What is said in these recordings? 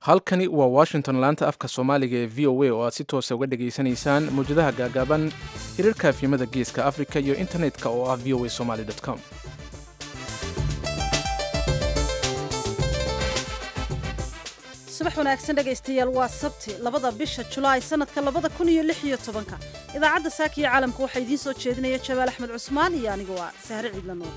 halkani waa washington laanta afka soomaaliga ee v o a oo aad si toosa uga dhegaysanaysaan mawjadaha gaagaaban hirarka afyimada geeska afrika iyo internetka oo ah v o a somaly com subax wanaagsan dhegaystayaal waa sabti labada bisha julaay sanadka labada kun iyo lix iyo tobanka idaacadda saakiyo caalamka waxaa idiin soo jeedinaya jabaal axmed cusmaan iyo aniga waa sahre ciidlanuur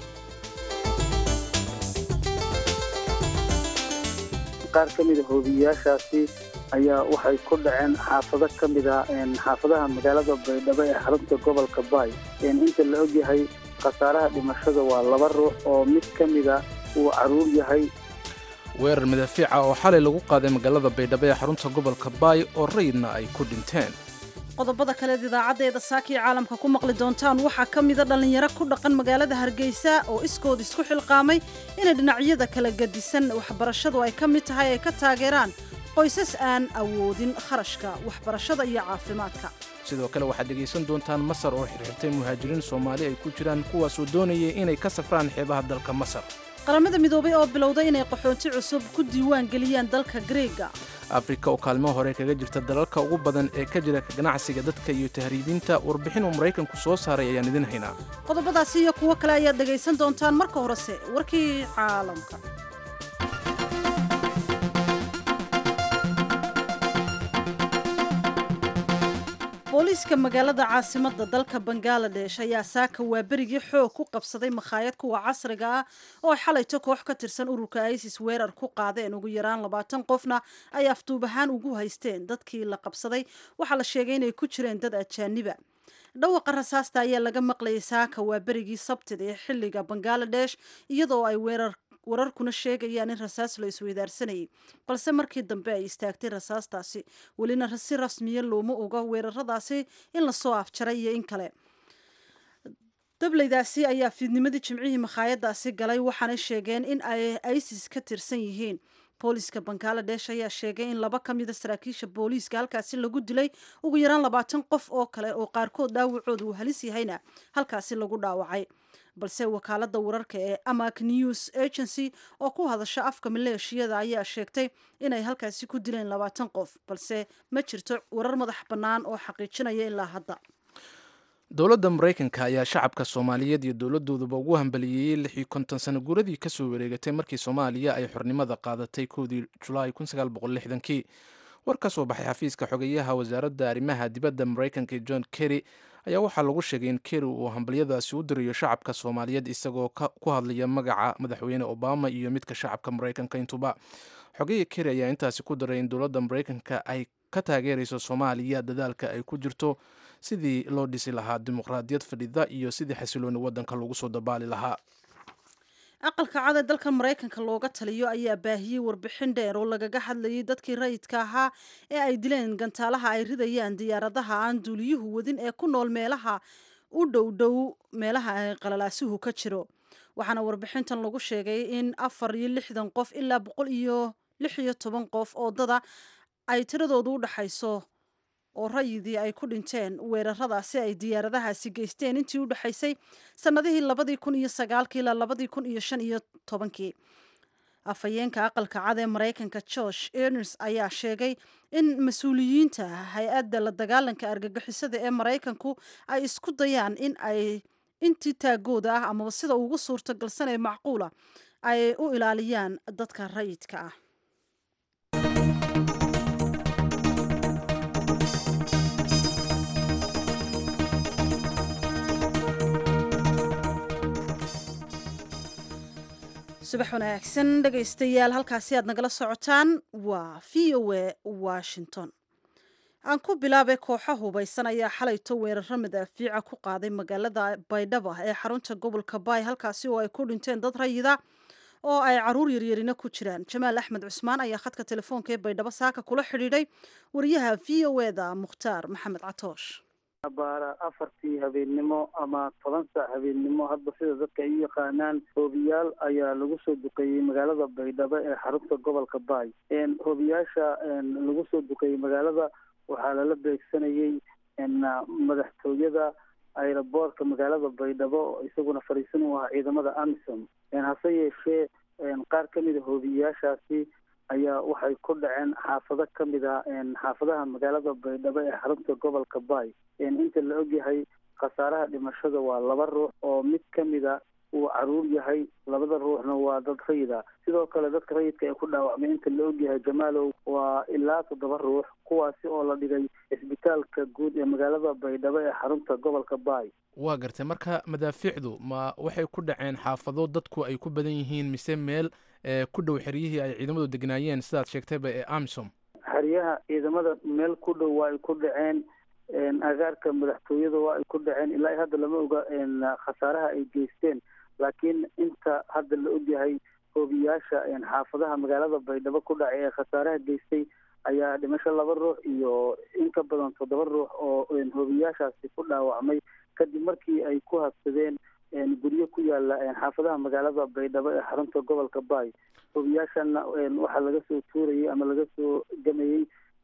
qaar ka mida hoobiyayaashaasi ayaa waxay ku dhaceen xaafado ka mida xaafadaha magaalada baydhabo ee xarunta gobolka baay inta la ogyahay khasaaraha dhimashada waa laba ruux oo mid ka mida uu caruur yahay weerar madaafiica oo xalay lagu qaaday magaalada baydhabo ee xarunta gobolka baay oo rayidna ay ku dhinteen qodobada kaleed idaacaddeeda saakiyo caalamka ku maqli doontaan waxaa ka mida dhallinyaro ku dhaqan magaalada hargeysa oo iskood isku xilqaamay inay dhinacyada kala gadisan waxbarashadu ay ka mid tahay ay ka taageeraan qoysas aan awoodin kharashka waxbarashada iyo caafimaadka sidoo kale waxaad dhegaysan doontaan masar oo xirxirtay muhaajiriin soomaali ay ku jiraan kuwaasoo doonayay inay ka safraan xeebaha dalka masar qaramada midoobay oo bilowday inay qaxoonti cusub ku diiwaan geliyaan dalka greega afrika oo kaalmo hore kaga jirta dalalka ugu badan ee ka jira ganacsiga dadka iyo tahriibinta warbixin uu maraykanku soo saaray ayaan idin haynaa qodobadaasi iyo kuwo kale ayaad dhegaysan doontaan marka horese warkii caalamka booliiska magaalada caasimadda dalka bangaladesh ayaa saaka waa berigii xoog ku qabsaday makhaayad kuwa casriga ah oo xalayto koox ka tirsan ururka isis weerar ku qaadeen ugu yaraan labaatan qofna ay afduub ahaan ugu haysteen dadkii la qabsaday waxaa la sheegay inay ku jireen dad ajaaniba dhawaqa rasaasta ayaa laga maqlayay saaka waa berigii sabtida ee xilliga bangaladesh iyadoo ay weerar wararkuna sheegayaan in rasaas la isweydaarsanayay balse markii dambe ay istaagtay rasaastaasi welina si rasmiya looma oga weeraradaasi in lasoo afjaray iyo in kale dableydaasi ayaa fiidnimadii jimcihii makhaayadaasi galay waxaanay sheegeen in ay isis ka tirsan yihiin booliiska bangaladesh ayaa sheegay in laba ka mida saraakiisha booliiska halkaasi lagu dilay ugu yaraan labaatan qof oo kale oo qaarkood dhaawacooda uu halis yahayna halkaasi lagu dhaawacay balse wakaalada wararka ee amak news agency oo ku hadasha afka maleeshiyada ayaa sheegtay inay halkaasi ku dileen labaatan qof balse ma jirto warar madax bannaan oo xaqiijinaya ilaa hadda dowladda maraykanka ayaa shacabka soomaaliyeed iyo dowladooduba ugu hambaliyeeyey lix iyo konton sano guuradii kasoo wareegatay markii soomaaliya ay xornimada qaadatay koodii julaay kii war ka soo baxay xafiiska xogeyaha wasaaradda arrimaha dibadda maraykanka john kerry ayaa waxaa lagu sheegay in kerry uu hambalyadaasi u dirayo shacabka soomaaliyeed isagoo ku hadlaya magaca madaxweyne obama iyo midka shacabka maraykanka intuba xogeya kerry ayaa intaasi ku daray in dowladda maraykanka ay ka taageerayso soomaaliya dadaalka ay ku jirto sidii loo dhisi lahaa dimuqraadiyad fadhida iyo sidii xasilooni waddanka lagu soo dabaali lahaa aqalka cad ee dalka maraykanka looga taliyo ayaa baahiyey warbixin dheer oo lagaga hadlayay dadkii rayidka ahaa ee ay dileen gantaalaha ay ridayaan diyaaradaha aan duuliyuhu wadin ee ku nool meelaha u dhow dhow meelaha ay qalalaasuhu ka jiro waxaana warbixintan lagu sheegay in afar iyo lixdan qof ilaa boqol iyo lix iyo toban qof oo dada ay tiradoodu u dhaxayso oo rayidii ay ku dhinteen weeraradaasi ay diyaaradahaasi geysteen intii u dhexaysay sannadihii labadii kun iyo sagaalkii ilaa labadii kun iyo shan iyo tobankii afhayeenka aqalka cad ee maraykanka george erners ayaa sheegay in mas-uuliyiinta hay-adda la dagaalanka argagixisada ee maraykanku ay isku dayaan in ay intii taagooda ah amaba sida ugu suurtagalsan ee macquula ay u ilaaliyaan dadka rayidka ah subax wanaagsan dhegaystayaal halkaasi aad nagala socotaan waa v o a washington aan ku bilaabay kooxo hubaysan ayaa xalayto weeraro madaafiica ku qaaday magaalada baydhaba ee xarunta gobolka baay halkaasi oo ay ku dhinteen dad rayida oo ay caruur yaryarina ku jiraan jamaal axmed cusmaan ayaa khadka telefoonka ee baydhabo saaka kula xidhiidhay wariyaha v o e da mukhtaar maxamed catoosh baara afartii habeennimo ama toban saac habeennimo hadba sida dadka ay u yaqaanaan hoobiyaal ayaa lagu soo duqeeyey magaalada baydhabo ee xarunta gobolka baay hoobiyaasha lagu soo duqeeyey magaalada waxaa lala beegsanayey madaxtooyada aeroboortka magaalada baydhabo isaguna fariisan u ahaa ciidamada amisom hase yeeshee qaar ka mida hoobiyayaashaasi ayaa waxay ku dhaceen xaafado ka mid a xaafadaha magaalada baydhabo ee xarunta gobolka baay inta la ogyahay khasaaraha dhimashada waa laba ruux oo mid ka mid a uu caruur yahay labada ruuxna waa dad rayida sidoo kale dadka rayidka ee ku dhaawacmay inta la ogyahay jamaalow waa ilaa toddoba ruux kuwaasi oo la dhigay cisbitaalka guud ee magaalada baydhabo ee xarunta gobolka baay waa gartay marka madaafiicdu ma waxay ku dhaceen xaafado dadku ay ku badan yihiin mise meel ku dhow xeryihii ay ciidamadu degnaayeen sidaad sheegtayba ee amisom xeryaha ciidamada meel ku dhow waa ay ku dhaceen agaarka madaxtooyada waa ay ku dhaceen ilaa hadda lama oga khasaaraha ay geysteen laakiin inta hadda la ogyahay hoobiyaasha xaafadaha magaalada baydhabo ku dhacay ee khasaaraha geystay ayaa dhimasho laba ruux iyo in ka badan toddoba ruux oo hoobiyaashaasi ku dhaawacmay kadib markii ay ku habsadeen guryo ku yaala xaafadaha magaalada baydhabo ee xarunta gobolka baay hoobiyaashana waxaa laga soo tuurayay ama laga soo gamayey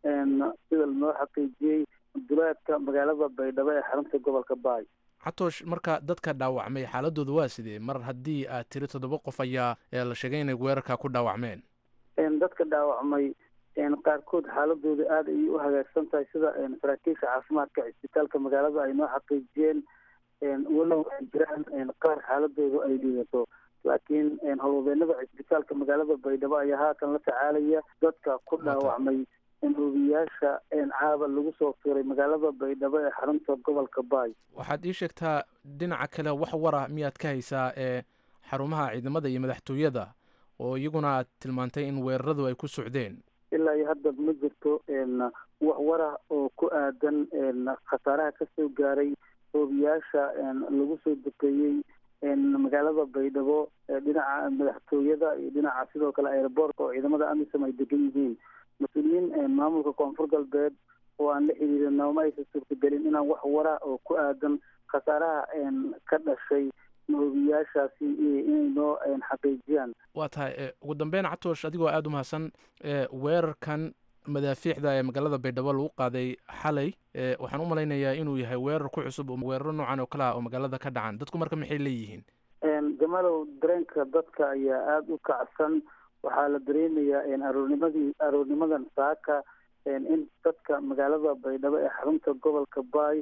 sida loo xaqiijiyey duleedka magaalada baydhabo ee xarunta gobolka baay xatoosh marka dadka dhaawacmay xaaladooda waa sidee mar haddii aad tiri toddoba qof ayaa la sheegay inay weerarka ku dhaawacmeen dadka dhaawacmay qaarkood xaaladooda aada ayay u hagaagsan tahay sida saraakiisha caafimaadka cisbitaalka magaalada ay noo xaqiijiyeen walow ay jiraan qaar xaaladooda ay dhiigato laakiin howlwadeenada cisbitaalka magaalada baydhabo ayaa haatan la tacaalaya dadka ku dhaawacmay hoobiyaasha caaba lagu soo tuuray magaalada baydhabo ee xarunta gobolka baay waxaad ii sheegtaa dhinaca kale wax wara miyaad ka haysaa ee xarumaha ciidamada iyo madaxtooyada oo iyaguna aad tilmaantay in weeraradu ay ku socdeen ilaa iyo hadda ma jirto wax wara oo ku aadan khasaaraha kasoo gaaray hoobiyaasha lagu soo dukeeyey magaalada baydhabo dhinaca madaxtooyada iyo dhinaca sidoo kale aeroboortka oo ciidamada amisom ay degan yihiin mas-uuliyiin maamulka koonfur galbeed oo aan la xiriirin nooma aysan suurtagelin inaan wax wara oo ku aadan khasaaraha ka dhashay hoobiyaashaasi inay noo xaqiijiyaan waa tahay ugu dambeyn catoosh adigoo aada u mahadsan weerarkan madaafiicda ee magaalada baydhabo lagu qaaday xalay waxaan u malaynayaa inuu yahay weerar ku cusub oo weeraro noocan oo kale ah oo magaalada ka dhacan dadku marka maxay leeyihiin jamalow dareenka dadka ayaa aada u kacsan waxaa la dareemayaa aroornimadii aroornimadan saaka in dadka magaalada baydhabo ee xarunta gobolka baay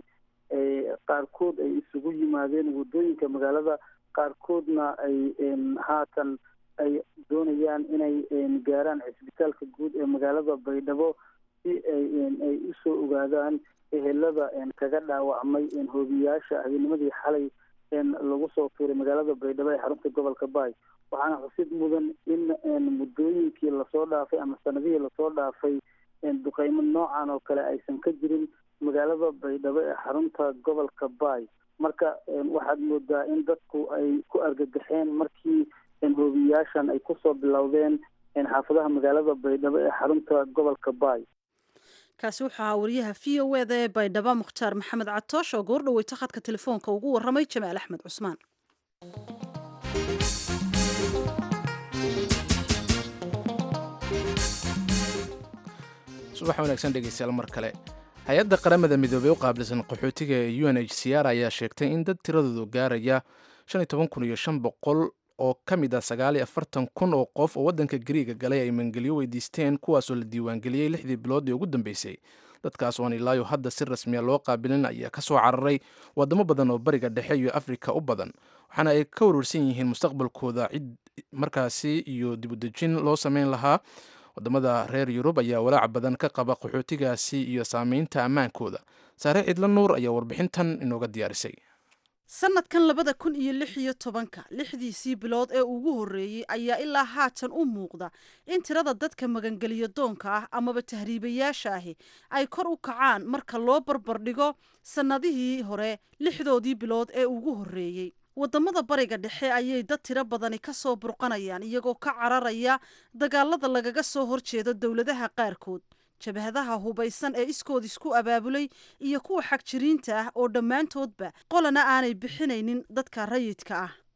qaarkood ay isugu yimaadeen waddooyinka magaalada qaarkoodna ay haatan ay doonayaan inay gaaraan cisbitaalka guud ee magaalada baydhabo si ay ay usoo ogaadaan ehelada kaga dhaawacmay hoobiyaasha habeennimadii xalay lagu soo tuuray magaalada baydhabo ee xarunta gobolka baay waxaana xusid mudan in muddooyinkii lasoo dhaafay ama sanadihii lasoo dhaafay duqeymo noocan oo kale aysan ka jirin magaalada baydhabo ee xarunta gobolka baay marka waxaad moodaa in dadku ay ku argagaxeen markii hoobiyaashan ay kusoo bilowdeen xaafadaha magaalada baydhabo ee xarunta gobolka baay kaasi wuxuu ahaa wariyaha v o eda ee baydhabo mukhtaar maxamed catoosh oo goor dhaweyta khadka telefoonka ugu warramay jamaal axmed cusmaan subax wanaagsan dhegeystayaal mar kale hay-adda qaramada midoobey u qaabilsan qaxootiga ee u n h c r ayaa sheegtay in dad tiradoodu gaaraya shan iyo toban kun iyo shan boqol oo ka mid ah sagaal iyo afartan kun oo qof oo waddanka gariiga galay ay mangelyo weydiisteen kuwaasoo la diiwaangeliyey lixdii bilood ee ugu dambeysay dadkaas oan ilaayo hadda si rasmiya loo qaabilin ayaa ka soo cararay waddamo badan oo bariga dhexe iyo afrika u badan waxaana ay ka warwarsan yihiin mustaqbalkooda cid markaasi iyo dibudejin loo sameyn lahaa wadamada reer yurub ayaa walaac badan ka qaba qaxootigaasi iyo saameynta ammaankooda saare cidlo nuur ayaa warbixintan inooga diyaarisay sanadkan labada kun iyo lix iyo tobanka lixdiisii bilood ee ugu horreeyey ayaa ilaa haatan u muuqda in tirada dadka magangeliyo doonka ah amaba tahriibayaasha ahi ay kor u kacaan marka loo barbardhigo sannadihii hore lixdoodii bilood ee ugu horreeyey waddamada bariga dhexe ayay dad tiro badani ka soo burqanayaan iyagoo ka cararaya dagaalada lagaga soo horjeedo dowladaha qaarkood jabhadaha hubaysan ee iskood isku abaabulay iyo kuwa xagjiriinta ah oo dhammaantoodba qolana aanay bixinaynin dadka rayidka ah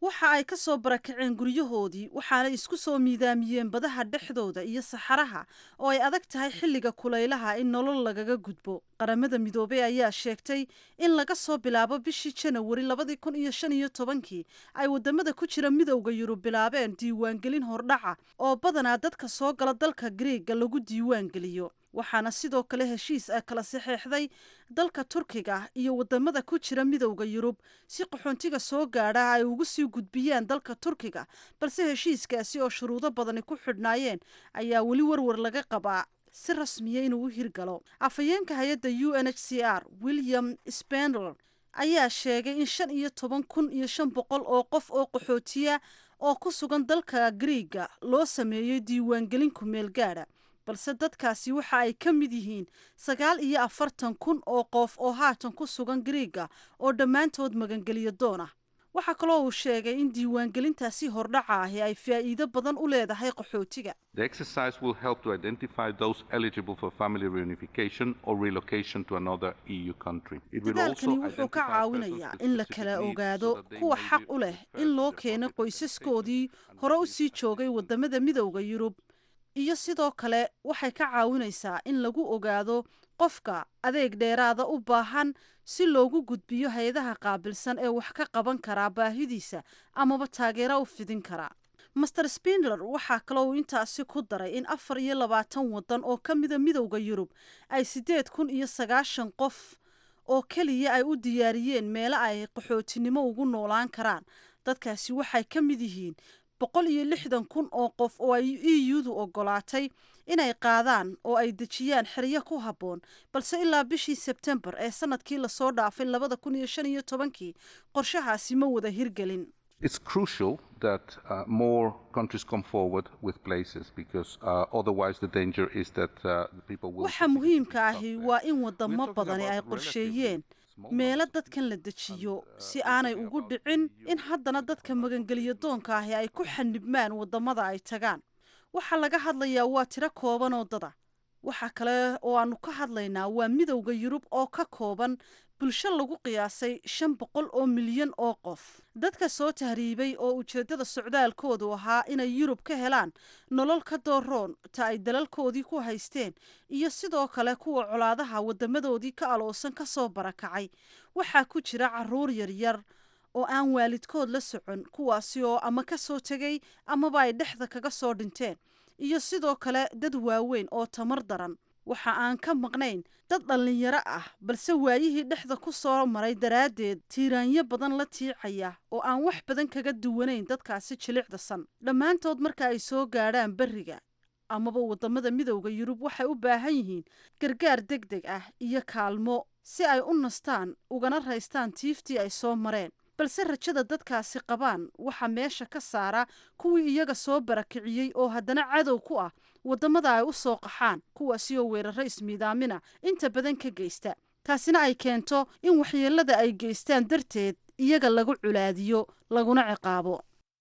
waxa ay ka soo barakaceen guryahoodii waxaana isku soo miidaamiyeen badaha dhexdooda iyo saxaraha oo ay adag tahay xilliga kulaylaha in nolol lagaga gudbo qaramada midoobey ayaa sheegtay in laga soo bilaabo bishii janawari labadii kun iyo shan iyo tobankii ay wadamada ku jira midowda yurub bilaabeen diiwaangelin hordhaca oo badanaa dadka soo gala dalka griega lagu diiwaangeliyo waxaana sidoo kale heshiis ah kala saxeexday dalka turkiga iyo wadamada ku jira midowda yurub si qaxoontiga soo gaadha ay ugu sii gudbiyaan dalka turkiga balse heshiiskaasi oo shuruudo badani ku xidhnaayeen ayaa weli warwar laga qabaa si rasmiya inuu u hirgalo afhayeenka hay-adda u n h c r william spendler ayaa sheegay in shan iyo toban kun iyo shan boqol oo qof oo qaxootiya oo ku sugan dalka griiga loo sameeyey diiwaangelin kumeel gaadha balse dadkaasi waxa ay ka mid yihiin sagaal iyo afartan kun oo qof oo haatan ku sugan griiga oo dhammaantood magangeliyo doon ah waxaa kaloo uu sheegay in diiwaangelintaasi hordhaca ahi ay faa'iido badan u leedahay qaxootiga The exercise will help to identify those eligible for family reunification or relocation to another EU country. It will also dadaalkani wuxuu ka identify caawinayaa persons with in la specific kala needs ogaado so that they kuwa may xaq be u leh referred in to loo their keeno appropriate qoysaskoodii status hore u and sii joogay wadamada midowda yurub iyo sidoo kale waxay ka caawinaysaa in lagu ogaado qofka adeeg dheeraada u baahan si loogu gudbiyo hay-adaha qaabilsan ee wax ka qaban karaa baahidiisa amaba taageero u fidin karaa master spindler waxaa kaloo uu intaasi ku daray in afar iyo labaatan wadan oo ka mida midowda yurub ay siddeed kun iyo sagaashan qof oo keliya ay u diyaariyeen meelo ay qaxootinimo ugu noolaan karaan dadkaasi waxay ka mid yihiin boqol iyo lixdan kun oo qof oo ay e u-du ogolaatay inay qaadaan oo ay dejiyaan xeryo ku habboon balse ilaa bishii sebtembar ee sanadkii lasoo dhaafay labada kun iyo shan iyo tobankii qorshahaasi ma wada hirgelin It's crucial that uh, more countries come forward with places because uh, otherwise the danger is that uh, the people will. waxa continue to muhiimka be ahi stuck there. waa in We're wadamo talking badani ay about qorsheeyeen relatively small meelo numbers of dadkan la people. dejiyo And, uh, si we're aanay talking ugu about dhicin EU in haddana dadka magangeliyo doonka ahi ay ku xanibmaan wadamada ay tagaan waxaa laga hadlayaa waa tiro kooban oo dada waxa kale oo aanu ka hadlaynaa waa midowda yurub oo ka kooban bulsho lagu qiyaasay shan boqol oo milyan oo qof dadka soo tahriibay oo ujeeddada socdaalkoodu ahaa inay yurub ka helaan nolol ka dooroon ta ay dalalkoodii ku haysteen iyo sidoo kale kuwa colaadaha wadamadoodii ka aloosan ka soo barakacay waxaa ku jira caruur yaryar oo aan waalidkood la socon kuwaasi oo ama ka soo tegay amaba ay dhexda kaga soo dhinteen iyo sidoo kale dad waaweyn oo tamar daran waxa aan ka maqnayn dad dhallinyaro ah balse waayihii dhexda ku soo maray daraaddeed tiiraanyo badan la tiicaya oo aan wax badan kaga duwanayn dadkaasi jilicdasan dhammaantood marka ay soo gaadhaan berriga amaba wadamada midowda yurub waxay u baahan yihiin gargaar deg deg ah iyo kaalmo si ay u nastaan ugana raystaan tiiftii ay soo mareen balse rajada dadkaasi qabaan waxaa meesha ka saara kuwii iyaga soo barakiciyey oo haddana cadow ku ah wadamada ay u soo qaxaan kuwaasi oo weeraro ismiidaamina inta badan ka geysta taasina ay keento in waxyeelada ay geystaan darteed iyaga lagu culaadiyo laguna ciqaabo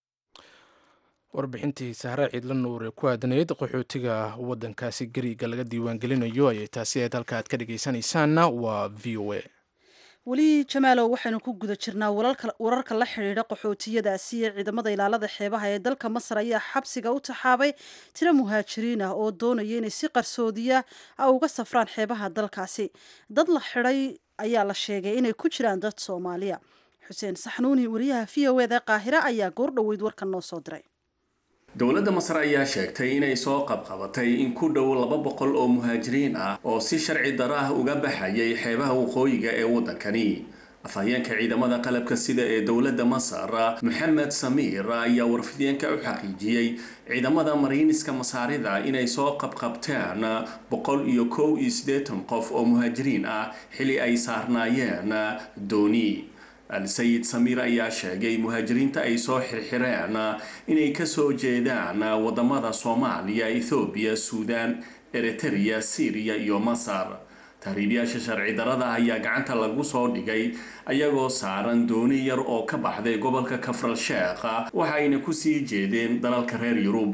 warbixintii sahre ciidla nuur ee ku aadanayd qaxootiga waddankaasi gariiga laga diiwaangelinayo ayay taasi ahayd halka aad ka dhegaysanaysaanna waa v o a weli jamaalow waxaynu ku guda jirnaa wararka la xidhiidha qaxootiyadaasi ee ciidamada ilaalada xeebaha ee dalka masar ayaa xabsiga u taxaabay tiro muhaajiriin ah oo doonaya inay si qarsoodiya a uga safraan xeebaha dalkaasi dad la xidhay ayaa la sheegay inay ku jiraan dad soomaaliya xuseen saxnuuni wariyaha v o eda qaahira ayaa goordhoweyd warkan noo soo diray dowladda masar ayaa sheegtay inay soo qabqabatay in ku dhow laba boqol oo muhaajiriin ah oo si sharci daro ah uga baxayay xeebaha waqooyiga ee waddankani afhayeenka ciidamada qalabka sida ee dowladda masar maxamed samiir ayaa warfideenka u xaqiijiyey ciidamada mariiniska masaarida inay soo qabqabteen boqol iyo kow iyo siddeetan qof oo muhaajiriin ah xili ay saarnaayeen dooni al-sayid samiir ayaa sheegay muhaajiriinta ay soo xirxireen inay kasoo jeedaan wadamada soomaaliya ethoobiya suudaan eritereya syriya iyo masar tahriibyaasha sharci darada ayaa gacanta lagu soo dhigay ayagoo saaran dooni yar oo ka baxday gobolka kafral sheekh waxayna kusii jeedeen dalalka reer yuruba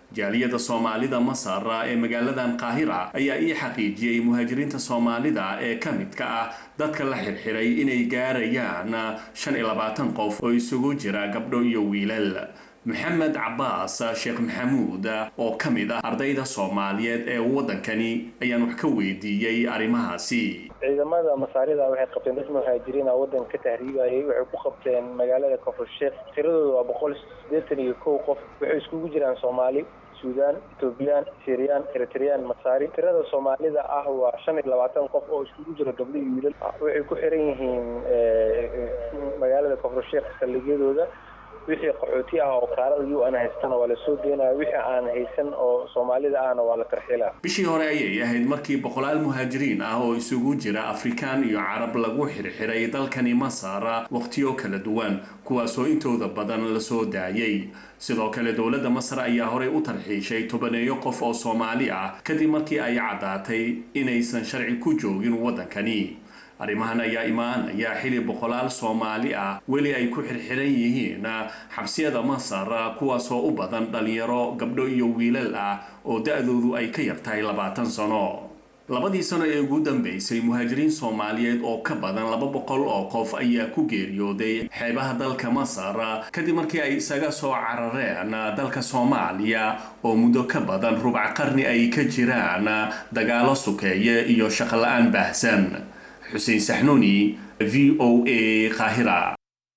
jaaliyadda soomaalida masar ee magaaladan qaahira ayaa ii xaqiijiyey muhaajiriinta soomaalida ee ka midka ah dadka la xirxiray inay gaarayaan shan iyo labaatan qof oo isugu jira gabdho iyo wiilal maxamed cabaas sheekh maxamuud oo ka mid ah ardayda soomaaliyeed ee waddankani ayaan wax ka weydiiyey arrimahaasi ciidamada masaarida waxay qabteen dad muhaajiriina waddanka ka tahriibayay waxay ku qabteen magaalada koonfur sheekh tiradooda waa boqol siddeetan iyo kow qof waxay iskugu jiraan soomaali suudaan etoobiyaan siriyaan eritreyaan masaari tirada soomaalida ah waa shan iyo labaatan qof oo iskugu jira gabdho iyo wiilal waxay ku xiran yihiin magaalada koonfur sheekh saldhigyadooda wixii qaxooti ah oo kaarada u an haystana waa lasoo deynaya wixii aan haysan oo soomaalida ahna waa la tarxilaa bishii hore ayay ahayd markii boqolaal muhaajiriin ah oo isugu jira afrikaan iyo carab lagu xirxiray dalkani masar wakhtiyo kala duwan kuwaasoo intooda badan lasoo daayay sidoo kale dowladda masar ayaa horey u tarxiishay tobaneeyo qof oo soomaali ah kadib markii ay caddaatay inaysan sharci ku joogin waddankani arrimahan ayaa imaanaya xili boqolaal soomaali ah weli ay ku xirxiran yihiin xabsiyada masar kuwaasoo u badan dhalinyaro gabdho iyo wiilal ah oo da-doodu ay ka yartahay labaatan sano labadii sano ee ugu dambeysay muhaajiriin soomaaliyeed oo ka badan laba boqol oo qof ayaa ku geeriyooday xeebaha dalka masar kadib markii ay isaga soo carareen dalka soomaaliya oo muddo ka badan rubac qarni ay ka jiraan dagaalo sukeeye iyo shaqola-aan baahsan xuseen saxnuuni v o a qaahira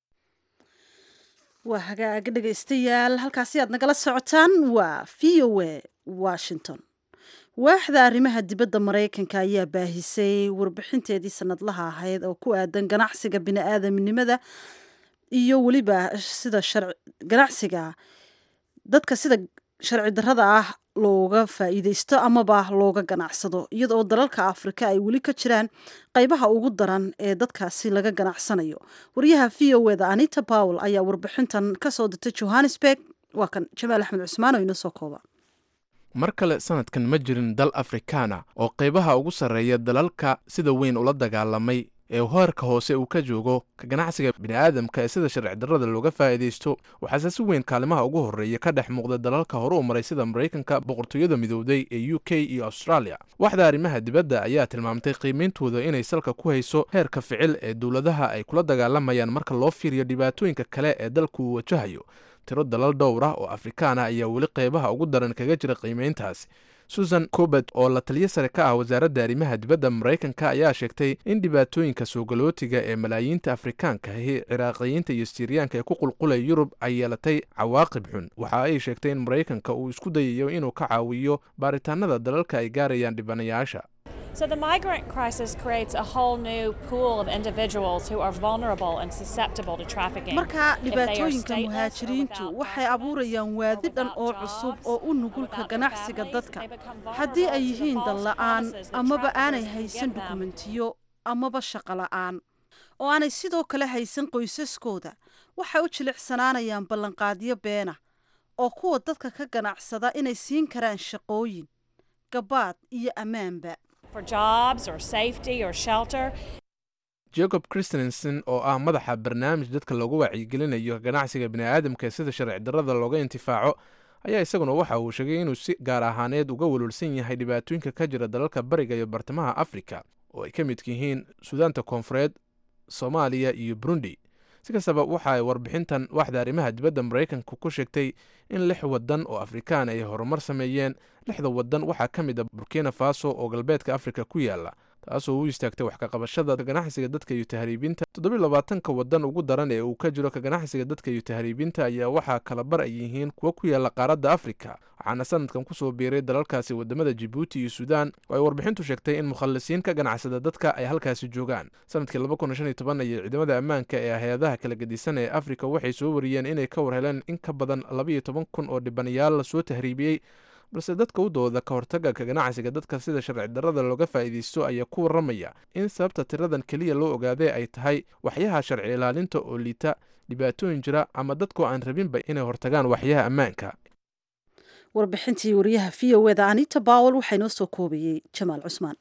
waa hagaag dhegaystayaal halkaasi aad nagala socotaan waa v o a washington waaxda arrimaha dibadda maraykanka ayaa baahisay warbixinteedii sanadlaha ahayd oo ku aadan ganacsiga bini-aadamnimada iyo weliba sida ganacsiga dadka sida sharci darrada ah looga faa'iideysto amaba looga ganacsado iyadoo dalalka afrika ay weli ka jiraan qaybaha ugu daran ee dadkaasi laga ganacsanayo wariyaha v o eda anita powell ayaa warbixintan kasoo dirtay johannesburg waa kan jamaal axmed cusmaan oo inoo soo kooba mar kale sanadkan ma jirin dal afrikaana oo qaybaha ugu sarreeya dalalka sida weyn ula dagaalamay ee hoerka hoose uu ka joogo ka ganacsiga bini'aadamka ee sida sharci darrada looga faa'iidaysto waxaase si weyn kaalimaha ugu horreeya ka dhex muuqda dalalka hore u maray sida maraykanka boqortooyada midowday ee u k iyo australia waxda arrimaha dibadda ayaa tilmaamtay qiimeyntooda inay salka ku hayso heerka ficil ee dowladaha ay kula dagaalamayaan marka loo fiiriyo dhibaatooyinka kale ee dalku uu wajahayo tiro dalal dhowr ah oo afrikaana ayaa weli qaybaha ugu daran kaga jira qiimeyntaasi susan cobert oo la taliyo sare ka ah wasaaradda arrimaha dibadda maraykanka ayaa sheegtay in dhibaatooyinka soogalootiga ee malaayiinta afrikaanka ahi ciraaqiyiinta iyo siriyaanka ee ku qulqulaya yurub ay yeelatay cawaaqib xun waxa ay sheegtay in maraykanka uu isku dayayo inuu ka caawiyo baaritaanada dalalka ay gaarayaan dhibanayaasha So the migrant crisis creates a whole new pool of individuals who are vulnerable and susceptible to trafficking. marka dhibaatooyinka muhaajiriintu waxay abuurayaan waadi dhan oo cusub oo u nugulka ganacsiga dadka haddii ay yihiin dal la'aan amaba aanay haysan dukumentiyo amaba shaqo la'aan oo aanay sidoo kale haysan qoysaskooda waxay u jilicsanaanayaan ballanqaadyo beena oo kuwa dadka ka ganacsada inay siin karaan shaqooyin gabaad iyo ammaanba for jobs or safety or shelter. jacob christensen oo ah madaxa barnaamij dadka loogu wacyigelinayo ganacsiga bini'aadamka sida sharci darrada looga intifaaco ayaa isaguna waxa uu sheegay inuu si gaar ahaaneed uga welwelsan yahay dhibaatooyinka ka jira dalalka bariga iyo bartamaha afrika oo ay ka midka yihiin suudaanta koonfureed soomaaliya iyo burundi si kastaba waxa ay warbixintan waxda arrimaha dibadda maraykanka ku sheegtay in lix waddan oo afrikaan ay horumar sameeyeen lixda waddan waxaa ka mid a burkina faso oo galbeedka afrika ku yaala taasoo u istaagtay wax kaqabashada ganacsiga dadka iyo tahriibinta toddobiy labaatanka waddan ugu daran ee uu ka jiro ka ganacsiga dadka iyo tahriibinta ayaa waxaa kala bar ay yihiin kuwo ku yaala qaaradda afrika waxaana sanadkan kusoo biiray dalalkaasi wadamada jibuuti iyo suudaan oo ay warbixintu sheegtay in mukhallisiin ka ganacsada dadka ay halkaasi joogaan sanadkii ayay ciidamada ammaanka ee hay-adaha kala gedisan ee afrika waxay soo wariyeen inay ka war heleen in ka badan labaiyo toban kun oo dhibanayaal lasoo tahriibiyey balse dadka u dooda ka hortaga ka ganacsiga dadka sida sharci darrada looga faa'iidaysto ayaa ku warramaya in sababta tiradan keliya loo ogaaday ay tahay waxyaha sharci ilaalinta oo liita dhibaatooyin jira ama dadkoo aan rabinba inay hortagaan waxyaha ammaanka warbixintii wariyaha v o eda anita bawel waxaa inoo soo koobayey jamaal cusmaan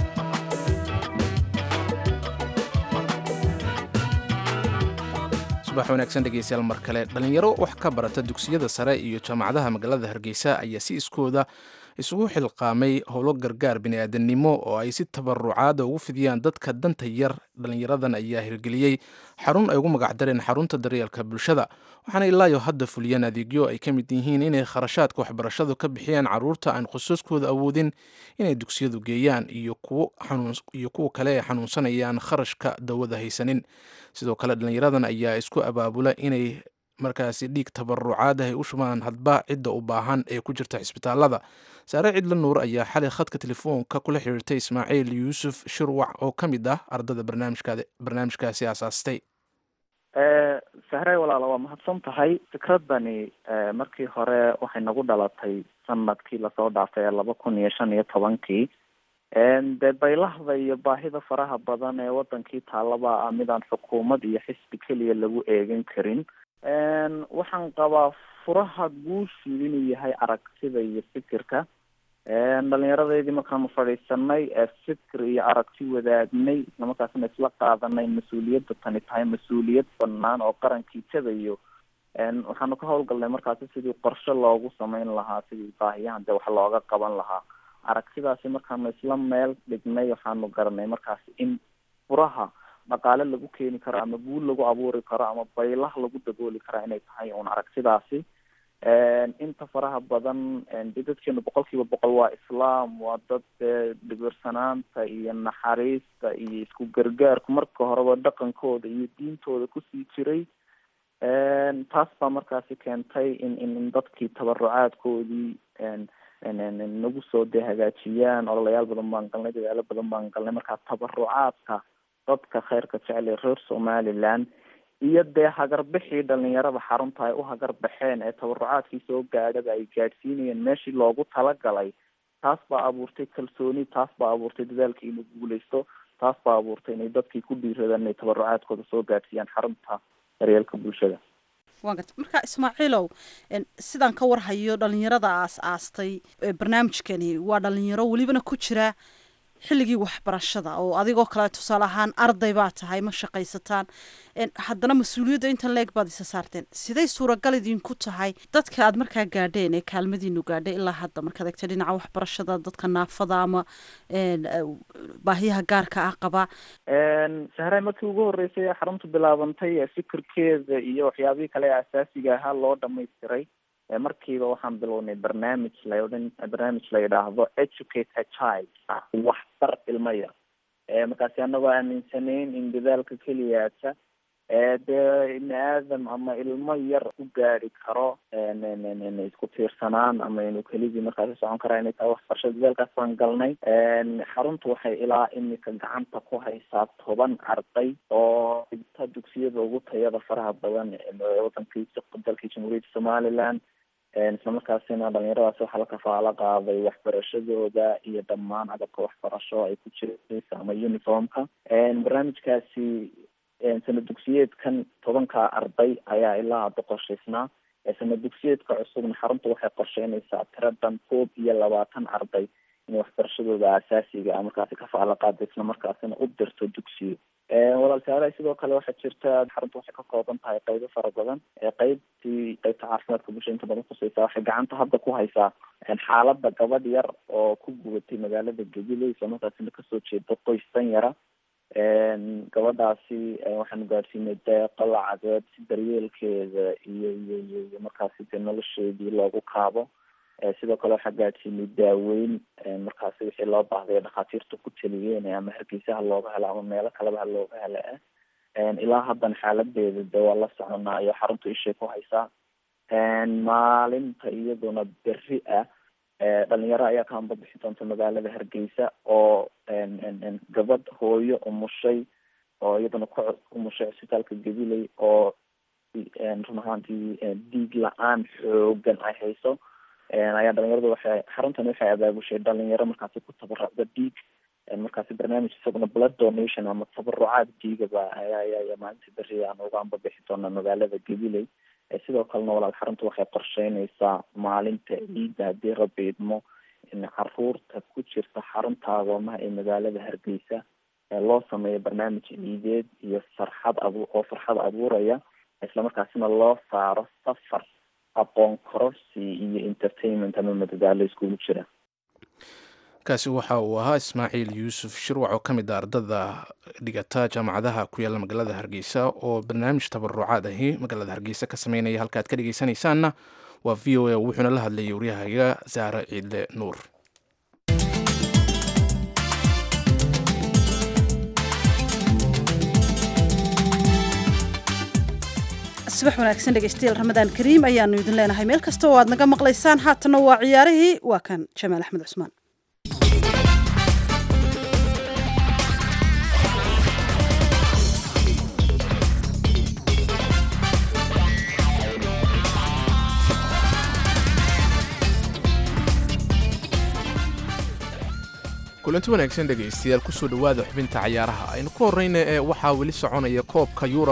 subax subax wanaagsan dhegeystayaal mar kale dhallinyaro wax ka barata dugsiyada sare iyo jaamacadaha magaalada hargeysa ayaa si iskooda isugu xilqaamay howlo gargaar bini'aadanimo oo ay si tabarucaada ugu fidiyaan dadka danta yar dhallinyaradan ayaa hirgeliyey xarun ay ugu magacdareen xarunta daryeelka bulshada waxaana ilaayo hadda fuliyeen adeegyo ay ka mid yihiin inay kharashaadka waxbarashadu ka bixiyaan caruurta aan qosaskooda awoodin inay dugsiyadu geeyaan iyo kuwa kale ay xanuunsanayaan kharashka dawada haysanin sidoo kale dhallinyaradan ayaa isku abaabula inay markaasi dhiig tabarucaad ah ay u shubaan hadba cidda u baahan ee ku jirta cisbitaalada saare cidla nuur ayaa xalay khadka telefoonka kula xiriirtay ismaaciil yuusuf shirwac oo ka mid ah ardada barnaamijkaasi aasaastay sahre walaala waa mahadsan tahay fikradani markii hore waxay nagu dhalatay sanadkii lasoo dhaafay ee laba kun iyo shan iyo tobankii dee baylahda iyo baahida faraha badan ee wadankii taalaba ah midaan xukuumad iyo xisbi keliya lagu eegin karin waxaan qabaa furaha guushu inuu yahay aragtida iyo fikirka dhalinyaradaydi markaanu fadhiisanay fikir iyo aragti wadaagnay islamarkaasna isla qaadanay mas-uuliyadda tani tahay mas-uuliyad banaan oo qarankii jadayo waxaanu ka hawlgalnay markaasi sidii qorshe loogu sameyn lahaa sidii baahiyahan dee wax looga qaban lahaa aragtidaasi markaanu isla meel dhignay waxaanu garanay markaasi in furaha dhaqaale lagu keeni karo ama guul lagu abuuri karo ama baylah lagu dabooli karo inay tahay un aragtidaasi inta faraha badan de dadkeenu boqol kiiba boqol waa islaam waa dad dee dhibirsanaanta iyo naxariista iyo isku gargaarku marka horeba dhaqankooda iyo diintooda kusii jiray taas baa markaasi keentay in in dadkii tabarucaadkoodii nagu soo dee hagaajiyaan ololayaal badan baan galnay dadaalo badan baan galnay markaa tabarucaadka dadka kheyrka jecel ee reer somaliland iyo dee hagarbixii dhalinyarada xarunta ay u hagar baxeen ee tabarucaadkii soo gaadhaba ay gaadhsiinayeen meeshii loogu talagalay taas baa abuurtay kalsooni taas baa abuurtay dadaalkii inuu guuleysto taas baa abuurtay inay dadkii ku dhiiradaan inay tabarucaadkooda soo gaadhsiiyaan xarunta daryeelka bulshada waa garta marka ismaaciilow sidaan ka warhayo dhalinyarada aas aastay barnaamijkani waa dhalinyaro welibana ku jira xilligii waxbarashada oo adigoo kale tusaale ahaan arday baa tahay ma shaqaysataan haddana mas-uuliyadda intan leeg baad isa saarteen siday suuragal idinku tahay dadka aad markaa gaadheen ee kaalmadiinu gaadhay ilaa hadda markaad egta dhinaca waxbarashada dadka naafada ama baahiyaha gaarka ah qaba sahray markii ugu horreysay xaruntu bilaabantay fikirkeeda iyo waxyaabihii kale ee asaasiga ahaa loo dhamaystiray markiiba waxaan bilownay barnaamij la odhan barnaamij la yidhaahdo educate a child waxbar ilmo yar markaasi anagoo aaminsanayn in dadaalka keliyaata dee ibni aadam ama ilmo yar ku gaari karo isku tiirsanaan ama inuu keligii markaasi socon karaa inay tahay waxbarasho dadaalkaas baan galnay xaruntu waxay ilaa imika gacanta ku haysaa toban arday oo dhigta dugsiyada ugu tayada faraha badan wadankii dalkii jamhuuriyadda somaliland islamarkaasina dhalinyaradaasi waxaa la kafaalo qaaday waxbarashadooda iyo dhammaan agabka waxbarasho ay ku jiraysa ama uniformka barnaamijkaasi sana dugsiyeedkan tobanka arday ayaa ilaa hadda qorshaysnaa sana dugsiyeedka cusubna xarunta waxay qorsheynaysaa tiradan koob iyo labaatan arday inay waxbarashadooda asaasiga a markaasi kafaalo qaada islamarkaasina u dirto dugsiyo walaalsaalaha sidoo kale waxaa jirta xarunta waxay ka kooban tahay qeybo fara badan qeybtii qeybta caafimaadka bulshada inta badan kuseysa waxay gacanta hadda ku haysaa xaalada gabadh yar oo ku gubatay magaalada gabiley islamarkaasina kasoo jeeda qoys dan yara gabadhaasi waxaanu gaadhsiinay deeqo lacageed si daryeelkeeda iyo iyo iyo iyo markaasi dee nolosheedii loogu kaabo sidoo kale waxaa gaadhsiinay daaweyn markaasi wixii loo baahday dhakhaatiirta ku taliyeen ama hargeysaha looga helo ama meelo kaleba ha looga helo ah ilaa haddana xaaladeeda de waa la soconaa iyo xarunta ishay ku haysaa maalinta iyaduna beri ah dhalinyaro ayaa ka hambabixi doonta magaalada hargeysa oo gabadh hooyo umushay oo iyaduna ku umushay cisbitaalka gabiley oo run ahaantii dhiig la-aan xoogan ay hayso ayaa dhalinyaradu waxay xaruntan waxay abaabushay dhalinyaro markaasi ku tabarucda dhiig markaasi barnaamij isaguna blood donation ama tabarucaad dhiigaba ayaa maalinta beri aan uga ambabixi doonaa magaalada gabiley sidoo kalena walaal xarunta waxay qorsheynaysaa maalinta ciidda haddii rabbi idmo in caruurta ku jirta xarunta agoomaha ee magaalada hargeysa loo sameeyo barnaamij ciideed iyo farxad abu oo farxad abuuraya islamarkaasina loo saaro safar aqoon kororsi iyo entertainment ama madadaalo iskugu jira kaasi waxa uu ahaa ismaaciil yuusuf shirwac oo ka mid a ardada dhigata jaamacadaha ku yaalla magaalada hargeysa oo barnaamij tabarucaad ahi magaalada hargeysa ka sameynaya halka aad ka dhegeysanaysaanna waa v o a wuxuuna la hadlayay waryahaga saare ciidle nuur subax wanaagsan dhegeystayaal ramadaan kariim ayaanu idin leenahay meel kasta oo aad naga maqlaysaan haatanna waa ciyaarihii waa kan jamaal axmed cusmaan kulanti wanaagsan dhegaystayaal kusoo dhowaada xubinta cayaaraha aynu ku horrayna ee waxaa weli soconaya koobka yuura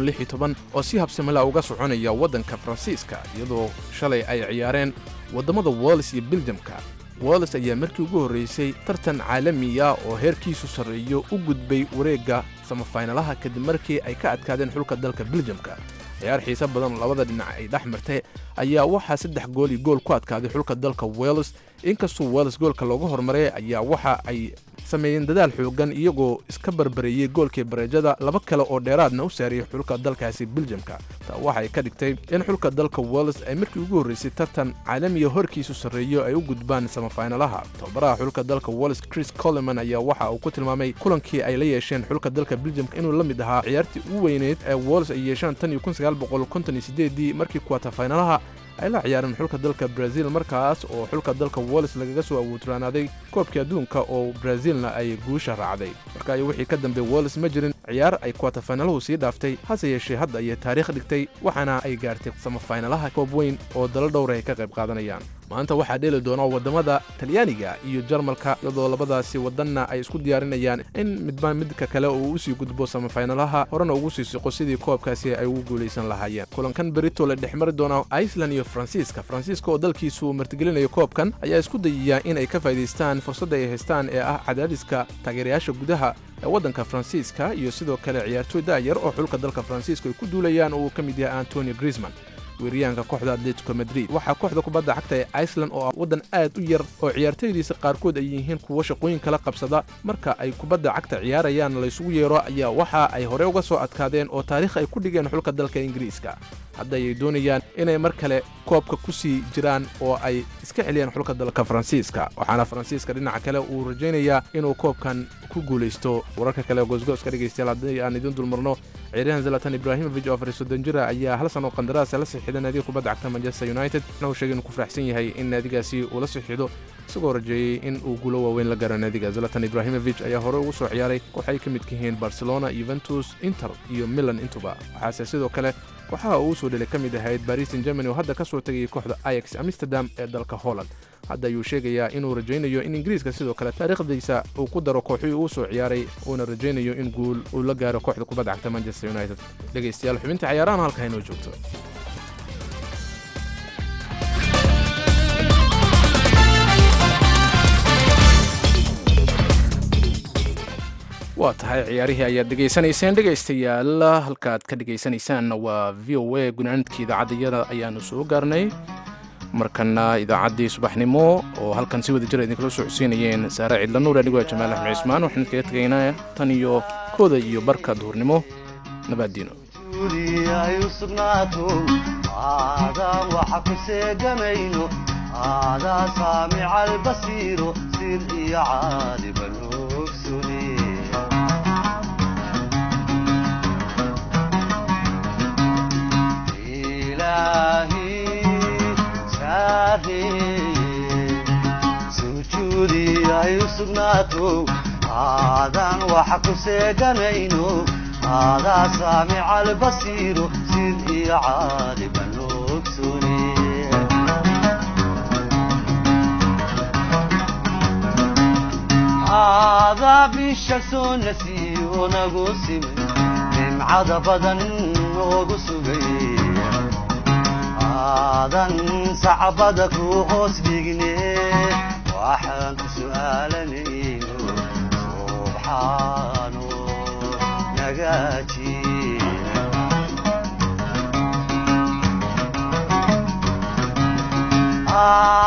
oo si habsamila uga soconaya waddanka faransiiska iyadoo shalay ay ciyaareen waddammada wallis iyo biljamka wallis ayaa markii ugu horraysay tartan caalamiya oo heerkiisu sarreeyo u gudbay wareegga samafaynalaha kadib markii ay ka adkaadeen xulka dalka biljamka ciyaar xiise badan labada dhinac ay dhex martay ayaa waxaa saddex gool iyo gool ku adkaaday xulka dalka welles inkastoo welles goolka looga hormaray ayaa waxa ay sameeyeen dadaal xoogan iyagoo iska barbareeyey goolkii bareejada laba kale oo dheeraadna u saariyey xulka dalkaasi biljamka taa waxay ka dhigtay in xulka dalka welles ay markii ugu horraysay tartan caalamiya horkiisu sarreeyo ay u gudbaan samafaynalaha tababaraha xulka dalka welles chris coleman ayaa waxa uu ku tilmaamay kulankii ay la yeesheen xulka dalka biljamka inuu la mid ahaa ciyaartii ugu weyneyd ee welles ay yeeshaan tan iyo kunsagaalboqolkontoniyosideedii markii kuwatafaynalaha ay la ciyaareen xulka dalka brazil markaas oo xulka dalka wallis lagaga soo awooturaanaaday koobkii adduunka oo brazilna ay guusha raacday marka wixii ka dambe wallis ma jirin ciyaar ay kuwatafaynalaha sii dhaaftay hase yeeshee hadda ayay taariikh dhigtay waxaana ay gaartay samafaynalaha koob weyn oo dalo dhowra ay ka qayb qaadanayaan maanta waxaa dheeli doona waddamada talyaaniga iyo jarmalka iyadoo labadaasi waddanna ay isku diyaarinayaan in midba midka kale uu usii gudbo samafaynalaha horena ugu sii siqo sidii koobkaasi ay ugu guulaysan lahaayeen kulankan berito la dhex mari doona iceland iyo faransiiska faransiiska oo dalkiisu martigelinayo koobkan ayaa isku dayaya in ay ka faa'idaystaan fursadda ay haystaan ee ah cadaadiska taageerayaasha gudaha ee waddanka faransiiska iyo sidoo kale ciyaartooy da'yar oo xulka dalka faransiiska ay ku duulayaan oo uu ka mid yahay antonio griezman weeryahanka kooxda atletico madrid waxaa kooxda kubadda cagta ee iceland oo ah waddan aad u yar oo ciyaartooydiisa qaarkood ay yihiin kuwo shaqooyin kala qabsada marka ay kubadda cagta ciyaarayaan laysugu yeero ayaa waxa ay hore uga soo adkaadeen oo taariikh ay ku dhigeen xulka dalka ingiriiska hadda ayay doonayaan inay mar kale koobka ku sii jiraan oo ay iska celiyaan xulka dalka faransiiska waxaana faransiiska dhinaca kale uu rajaynayaa inuu koobkan ku guulaysto wararka kale goosgooska dhegaystayaal haddii aan idin dulmarno ciyaaryahan zalatan ibrahimovic oo afar iyo soddon jira ayaa hal sano qandaraasa la sixiday naadiga kubadda cagta manchester united waxna uu sheegay inuu ku faraxsan yahay in naadigaasi uu la sixido isagoo rajeeyey in uu guulo waaweyn la gaaro naadiga zalatan ibrahimovic ayaa hore ugu soo ciyaaray waxay ka midka yihiin barcelona yuventus inter iyo milan intuba waxaase sidoo kale waxaa uu soo dhelay ka mid ahayd baris in germany oo hadda ka soo tegayay kooxda ayax amsterdam ee dalka holland hadda ayuu sheegayaa inuu rajaynayo in ingiriiska sidoo kale taariikhdiisa uu ku daro kooxii uu soo ciyaaray uuna rajaynayo in guul uu la gaaro kooxda kubadda cagta manchester united dhegaystayaal xubinta cayaarahan halka inoo joogto waa tahay ciyaarihii ayaad dhegaysanayseen dhegaystayaal halkaaad ka dhegaysanaysaanna waa v o a gunaanidkii idaacaddayada ayaanu soo gaarnay markana idaacaddii subaxnimo oo halkan si wada jira idinkala soo codsiinayeen saare cidla nuur anigoo jamaal axmed cismaan waxaan kaga tegaynaa tan iyo kooda iyo barka duhurnimo nabaaddiino sujuudi ay u sugnaato aadan waxa ku seeganayno aadaa saamica albasiiro sid iyo caaliban ogsune aadaa bisha soo nasiyo nagu simin nimcada badan noogu sugay aadan sacbada ku hoos dhigne waxaan ku su'aalanayno subxaano nagaaji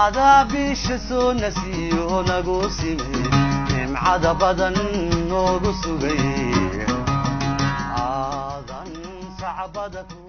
adaa bisha soo nasiyo nagu simi nimcada badan noogu sugay aadan sacbada ku